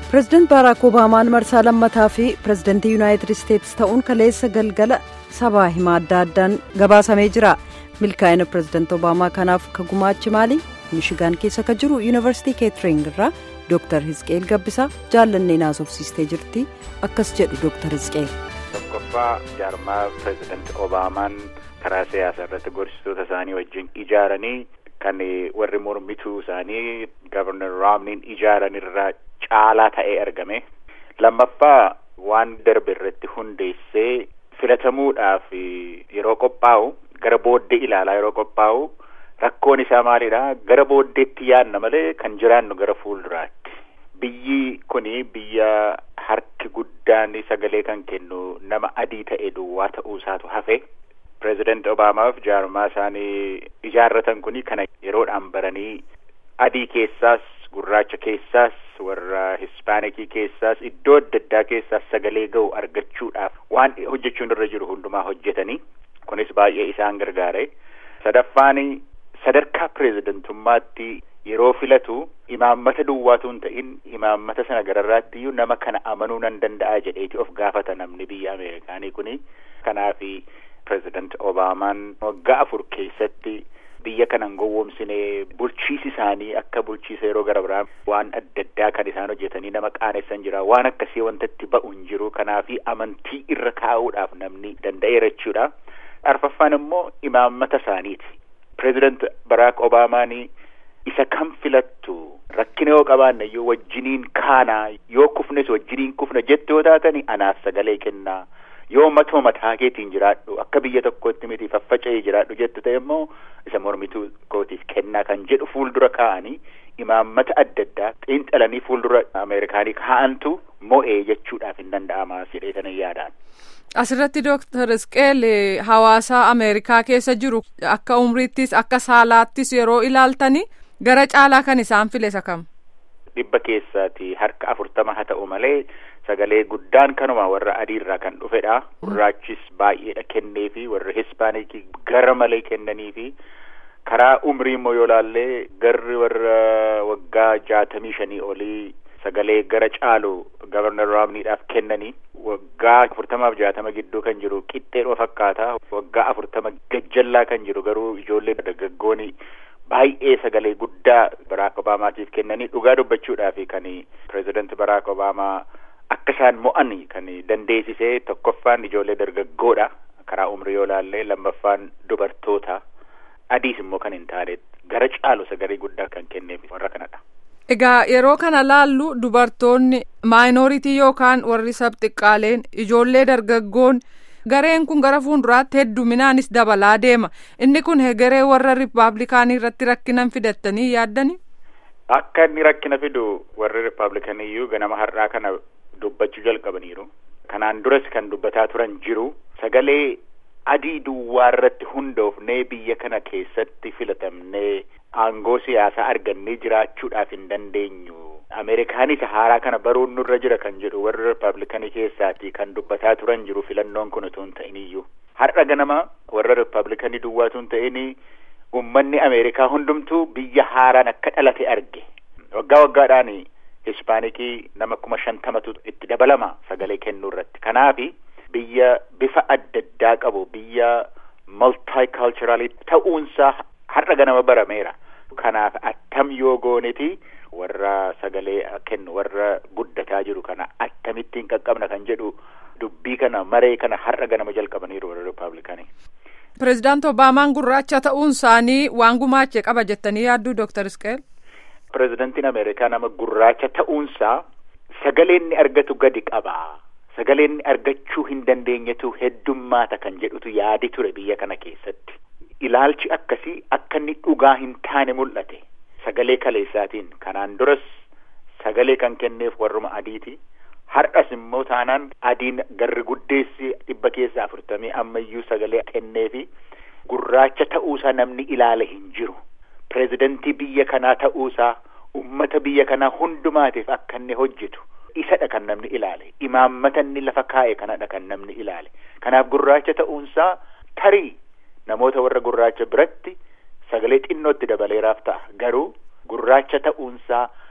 pireezidaant baaraak obaamaan marsaa lammataa fi pireezidaantii yuunaayitid isteetsi ta'uun kaleessa galgala sabaa himaa adda addaan gabaasamee jira milkaa'ina pireezidaant obaamaa kanaaf ka gumaachi maali mishigaan keessa ka jiru yuunivarsiitii keetering irraa dooktar hizqeel gabbisaa jaallannee naasofsiistee jirti akkas jedhu dooktar hizqeel. tokkoffaa jaarmaa pireezidaant obaamaan karaa siyaasaa irratti gorsitoota isaanii wajjin ijaaranii kan warri mormituu isaanii gavarnar raamniin ijaaran irraa caalaa ta'ee argame lammaffaa waan darbe irratti hundeessee filatamuudhaaf yeroo qophaa'u gara booddee ilaalaa yeroo qophaa'u rakkoon isaa maalidha gara booddeetti yaadna malee kan jiraannu gara fuulduraatti biyyi kuni biyya harki guddaan sagalee kan kennu nama adii ta'e duwwaa ta'uu isaatu hafe pireezidaant obaamaaf jaarmaa isaanii ijaarratan kuni kana yeroodhaan baranii adii keessaas gurraacha keessaas warra hispaanikii keessaas iddoo adda addaa keessaas sagalee ga'u argachuudhaaf waan hojjechuun irra jiru hundumaa hojjetanii kunis baay'ee isaan gargaare sadaffaan sadarkaa pireezidantummaatti yeroo filatu imaammata duwwaatu hin ta'in imaammata sana gararraatti iyyuu nama kana amanuu nan danda'a jedheeti of gaafata namni biyya ameerikaanii kuni kanaafi pireezidaant obaamaan waggaa afur keessatti biyya kanan gowwoomsine bulchiisi isaanii akka bulchiisa yeroo gara biraa waan adda addaa kan isaan hojjetanii nama qaanessan jira waan akkasii wantatti ba'u hin jiru kanaafi amantii irra kaa'uudhaaf namni danda'eera jechuudha arfaffaan immoo imaammata isaaniiti pireezidaant baraak obaamaan isa kan filattu rakkina yoo qabaanne iyyuu wajjiniin kaanaa yoo kufnes wajjiniin kufna jette yoo taatani anaaf sagalee kennaa yoo matuma mataa keetiin jiraadhu akka biyya tokkootti miti faffaca'ee jiraadhu jettu ta'e immoo isa mormituu kootiif kennaa kan jedhu fuuldura kaa'anii imaammata adda addaa xiinxalanii fuuldura ameerikaanii kaa'antu mo'ee jechuudhaaf hin danda'ama jedhee sana yaadaan. Asirratti Dooktar Isqeel hawaasa Ameerikaa keessa jiru akka umriittis akka saalaattis yeroo ilaaltani gara caalaa kan isaan file isa kam. Dhibba keessaati harka afurtama haa ta'u malee sagalee guddaan kanuma warra adiirraa kan dhufedha. Gurraachis baay'eedha kennee fi warra hispaanikii gara malee kennanii fi karaa umrii immoo yoo laallee garri warra waggaa jaatamii shanii olii sagalee gara caalu gavarnar raamniidhaaf kennanii waggaa afurtamaaf jaatama gidduu kan jiru qixxeedhuma fakkaata waggaa afurtama gajjallaa kan jiru garuu ijoollee dargaggooni baay'ee sagalee guddaa baraak obaamaatiif kennanii dhugaa dubbachuudhaaf kan pireezidaant baraak obaamaa akka isaan mo'an kan dandeessisee tokkoffaan ijoollee dargaggoodha karaa umrii yoo laallee lammaffaan dubartoota adiis immoo kan hin taane gara caalu sagalee guddaa kan kenneef warra kanadha. Egaa yeroo kana laallu dubartoonni maayinooritii yookaan warri sabxiqqaaleen ijoollee dargaggoon gareen kun gara fuulduraatti hedduminaanis dabalaa deema inni kun hegeree warra rippaabilikaanii irratti rakkinan fidattanii yaaddani. Akka inni rakkina fidu warri rippaabilikanii iyyuu ganama har'aa kana dubbachuu jalqabaniiru. Kanaan duras kan dubbataa turan jiru sagalee adii duwwaa irratti hundoofnee biyya kana keessatti filatamnee aangoo siyaasaa argannee jiraachuudhaaf hin dandeenyu. Ameerikaanis haaraa kana baruun nurra jira kan jedhu warri rippaabilikanii keessaati kan dubbataa turan jiru filannoon kun utuu hin ta'iniyyuu. Har'a ganama warra rippaabilikanii duwwaatu hin ta'ini uummanni Ameerikaa hundumtuu biyya haaraan akka dhalate arge. Waggaa waggaadhaan hispaanikii nama kuma shantamatu itti dabalama sagalee kennuu irratti. Kanaafi biyya bifa adda addaa qabu biyya maltaayikalchuraalii ta'uunsaa har'a ganama barameera. Kanaaf attam yoo gooneti warra sagalee kennu warra guddataa jiru kana akkamittiin qaqqabna kan jedhu dubbii kana maree kana har'a ganama jalqabaniiru warra rippaabilikanii. Pireezidaant Obaamaan gurraacha ta'uun isaanii waan gumaache qaba jettanii yaadduu Dooktar Isqeel. Pireezidaantiin Ameerikaa nama gurraacha ta'uunsaa sagalee inni argatu gadi qaba. Sagalee inni argachuu hin dandeenyetu heddummaata kan jedhutu yaadi ture biyya kana keessatti. Ilaalchi akkasii akka inni dhugaa hin taane mul'ate. Sagalee kaleessaatiin kanaan duras sagalee kan kenneef warruma adiiti. Har'as immoo taanaan adiin garri guddeessi dhibba keessa afurtamii ammayyuu sagalee kenneefi gurraacha ta'uusaa namni ilaale hin jiru. Pireezidantii biyya kanaa ta'uusaa ummata biyya kanaa hundumaatiif akka inni hojjetu isadha kan namni ilaale. Imaammata inni lafa kaa'e kanadha kan namni ilaale. Kanaaf gurraacha ta'uunsaa tarii namoota warra gurraacha biratti sagalee xinnootti dabaleeraaf ta'a garuu gurraacha ta'uunsaa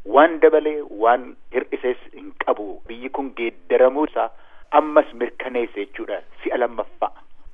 waan dabalee waan hir'isees hin qabu biyyi kun geeddaramuu isaa ammas mirkaneessa jechuudha si'a lammaffaa.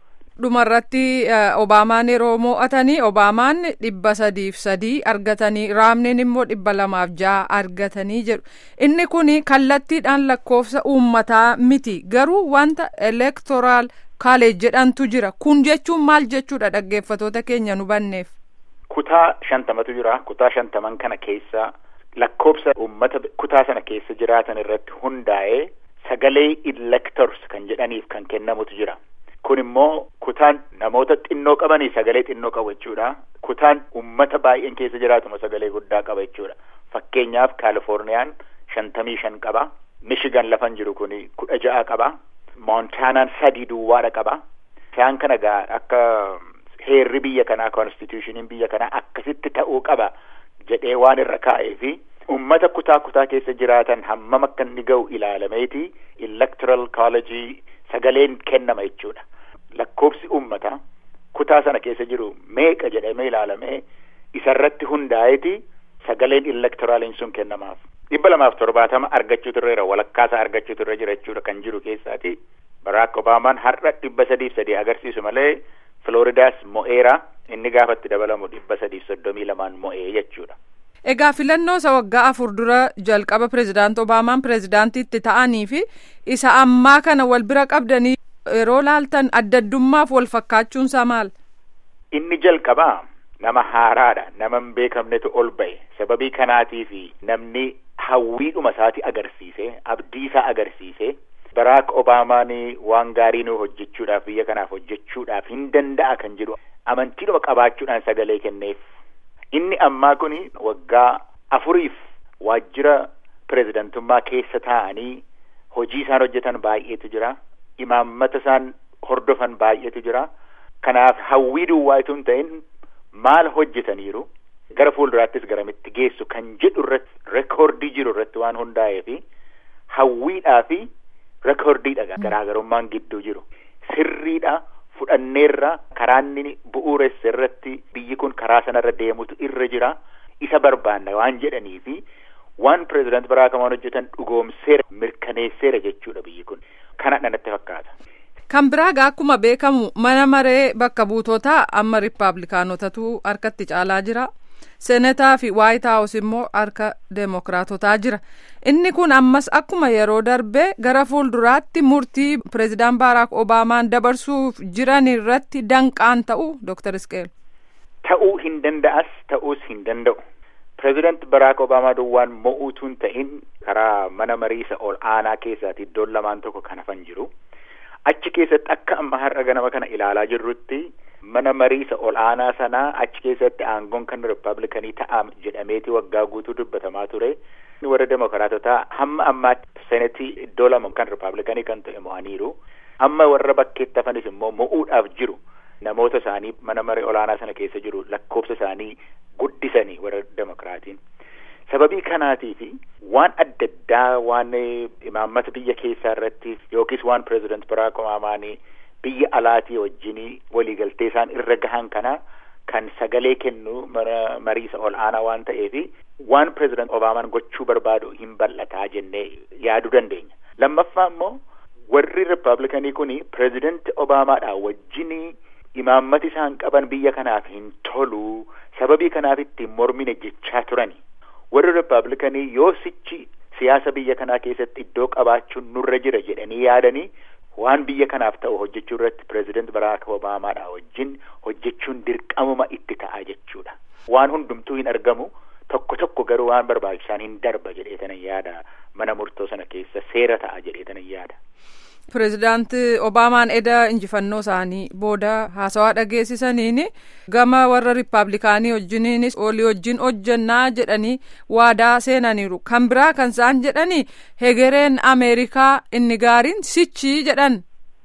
dhumarratti obaamaan yeroo mo'atanii obaamaan dhibba sadiif sadii argatanii raamneen immoo dhibba lamaaf ja'a argatanii jedhu inni kun kallattiidhaan lakkoofsa uummataa miti garuu wanta elektoraal kaaleej jedhantu jira kun jechuun maal jechuudha dhaggeeffatoota keenya nu banneef. kutaa shantamatu jira kutaa shantaman kana keessa lakkoofsa uummata kutaa sana keessa jiraatan irratti hundaa'ee sagalee electors kan jedhaniif kan kennamutu jira. kun immoo kutaan namoota xinnoo qabanii sagalee xinnoo qabu jechuudha. Kutaan uummata baay'een keessa jiraatuma sagalee guddaa qaba jechuudha. Fakkeenyaaf Kaalifoorniyaan shantamii shan qaba. Mishigan lafan jiru kun kudha ja'a qaba. Moontaanaan sadii duwwaadha qaba. Isaan kana gaa akka heerri biyya kanaa konstitushiniin biyya kanaa akkasitti ta'uu qaba jedhee waan irra kaa'ee fi uummata kutaa kutaa keessa jiraatan hammam akka inni ga'u ilaalameeti electoral college sagaleen kennama jechuudha. lakkoofsi uummataa kutaa sana keessa jiru meeqa jedhamee ilaalamee isarratti hundaa'eeti sagaleen elektoraaliin sun kennamaaf. dhibba lamaaf torbaatama argachuu turreera walakkaasaa argachuu turre jira jechuudha kan jiru keessaati. Baraak Obaamaan har'a dhibba sadiif sadii agarsiisu malee Filooridaas mo'eera inni gaafatti dabalamu dhibba sadiif soddomii lamaan mo'ee jechuudha. Egaa filannoo isa waggaa afur dura jalqaba pirezidaanti Obaamaan pirezidaantiitti ta'anii fi isa ammaa kana wal bira qabdanii yeroo laaltan addaddummaaf wal fakkaachuunsaa maal? Inni jalqabaa nama haaraadha nama hin beekamnetu ol ba'e sababii kanaatii fi namni hawwiidhuma isaati agarsiise abdii isaa agarsiise Baraak Obaamaan waan gaarii nu hojjechuudhaaf biyya kanaaf hojjechuudhaaf hin danda'a kan jedhu amantiidhuma qabaachuudhaan sagalee kenneef. Inni ammaa kun waggaa afuriif waajjira pirezidantummaa keessa taa'anii hojii isaan hojjetan baay'eetu jira. Imaammata isaan hordofan baay'eetu jira. Kanaaf hawwii duwwaa itoo hin ta'in maal hojjetaniiru gara fuulduraattis garamitti geessu kan jedhu irratti rekoordii jiru irratti waan hundaa'ee fi hawwiidhaa fi rekoordiidha garaagarummaan gidduu jiru. Sirriidha. fudhanneerra karaanni bu'uuressa irratti biyyi kun karaa sanarra deemutu irra jira isa barbaanna waan jedhanii fi waan pirezidaanti Baraak Obaamaan hojjetan dhugoomseera mirkaneesseera jechuudha biyyi kun kana natti fakkaata. Kan biraa akkuma beekamu mana maree bakka buutotaa amma riippaabilikaanotatu harkatti caalaa jira. Senetaa fi Waayit Haawus immoo harka Deemokiraatotaa jira. Inni kun ammas akkuma yeroo darbe gara fuulduraatti murtii pireezidaan Baaraak Obaamaan dabarsuuf jiran irratti danqaan ta'u Dr. Isqeel. Ta'uu hin danda'as ta'uus hin danda'u. Pireezidaanti Baraak Obaamaa duwwaan mo'uutu hin ta'in karaa mana mariisa ol aanaa keessaati iddoon lamaan tokko kan hafan jiru. Achi keessatti akka amma har'a ganama kana ilaalaa jirrutti mana mariisa ol aanaa sanaa achi keessatti aangoon kan rippaabilikanii ta'a jedhameeti waggaa guutuu dubbatamaa ture. warra demokiraatotaa hamma ammaatti senetii iddoo lama kan rippaabilikanii kan ta'e mo'aniiru. Amma warra bakkeetti hafanis immoo mo'uudhaaf jiru. Namoota isaanii mana maree olaanaa sana keessa jiru lakkoofsa isaanii guddisanii warra demokiraatiin. Sababii kanaatiif waan adda addaa waan imaammata biyya keessaa irratti yookiis waan pireezidaanti Baraak Obaamaan biyya alaatii wajjin waliigaltee isaan irra gahan kana kan sagalee kennu mana mariisa ol aanaa waan ta'eef waan pireezidaanti Obaamaan gochuu barbaadu hin bal'ataa jennee yaaduu dandeenya. Lammaffaa immoo warri rippaabilikanii kun pireezidaanti Obaamaadha wajjin imaammati isaan qaban biyya kanaaf hin tolu sababii kanaaf ittiin mormine jechaa turani. Warri rippaabilikanii yoo sichi siyaasa biyya kanaa keessatti iddoo qabaachuun nurra jira jedhanii yaadanii waan biyya kanaaf ta'u hojjechuu irratti pireezidaanti Baraak Obaamaadha wajjin hojjechuun dirqamuma itti ta'a jechuudha. Waan hundumtuu hin argamu tokko tokko garuu waan barbaachisaan hin darba jedheetanan yaada mana murtoo sana keessa seera ta'a jedheetanan yaada. Pireezidaanti Obaamaan eda injifannoo isaanii booda haasawaa dhageessisaniin gama warra riippaabilikaanii wajjiniinis olii wajjin hojjannaa jedhanii waadaa seenaniiru. Kan biraa kan isaan jedhanii hegereen Ameerikaa inni gaariin sichii jedhan.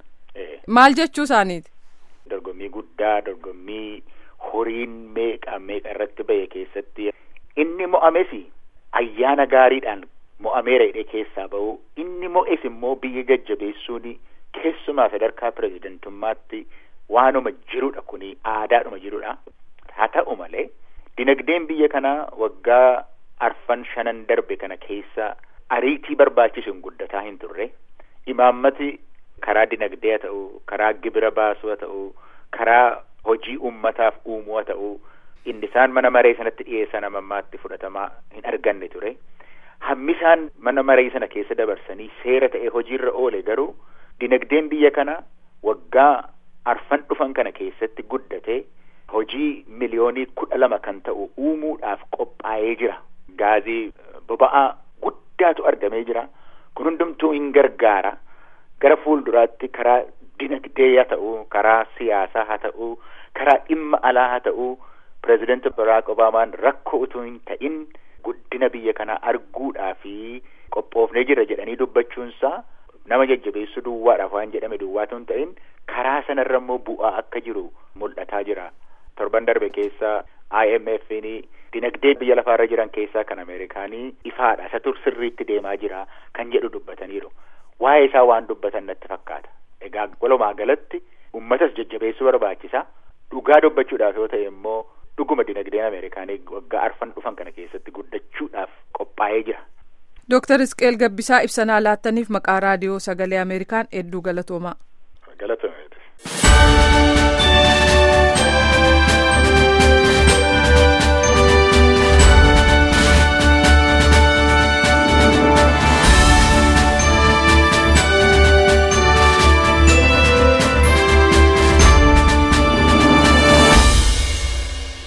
Maal jechuu isaaniiti? Dorgommii guddaa dorgommii horiin meeqa meeqa irratti ba'e keessatti inni mo'ames ayyaana gaariidhaan mo'ameera hidhee keessaa ba'u inni mo'es immoo biyya jajjabeessuun keessumaa sadarkaa pireezidantummaatti waanuma jirudha kuni aadaadhuma jirudha haa ta'u malee dinagdeen biyya kanaa waggaa arfan shanan darbe kana keessa ariitii barbaachisu hin guddataa hin turre imaammati karaa dinagdee haa ta'u karaa gibira baasuu haa ta'u karaa hojii ummataaf uumuu haa ta'u inni isaan mana maree sanatti dhiyeessan amammaatti fudhatamaa hin arganne ture hammi isaan mana maree sana keessa dabarsanii seera ta'e hojiirra oole garuu dinagdeen biyya kana waggaa arfan dhufan kana keessatti guddate hojii miliyoonii kudha lama kan ta'u uumuudhaaf qophaa'ee jira gaazii boba'aa guddaatu argamee jira kun hundumtuu hin gargaara gara fuulduraatti karaa dinagdee haa ta'u karaa siyaasaa haa ta'u karaa dhimma alaa haa ta'u pireezidanti baraak obaamaan rakkoo utuu hin ta'in guddina biyya kanaa arguudhaa fi qophoofnee jira jedhanii dubbachuunsaa nama jajjabeessuu duwwaadhaaf waan jedhame duwwaatu hin ta'in karaa sanarra immoo bu'aa akka jiru mul'ataa jira torban darbe keessa IMF'n dinagdee biyya lafaarra jiran keessaa kan Ameerikaanii ifaadha isa tur sirriitti deemaa jira kan jedhu dubbataniiru waa'ee isaa waan dubbatan natti fakkaata egaa walumaa galatti ummatas jajjabeessuu barbaachisa dhugaa dubbachuudhaaf yoo ta'e immoo dhuguma dinagdeen Ameerikaanii waggaa arfan dhufan kana keessatti guddachuudhaaf qophaa'ee jira. Dooktar Isqeel Gabbisaa ibsanaa laattaniif maqaa raadiyoo sagalee Ameerikaan hedduu galatoomaa. Galatoomaa.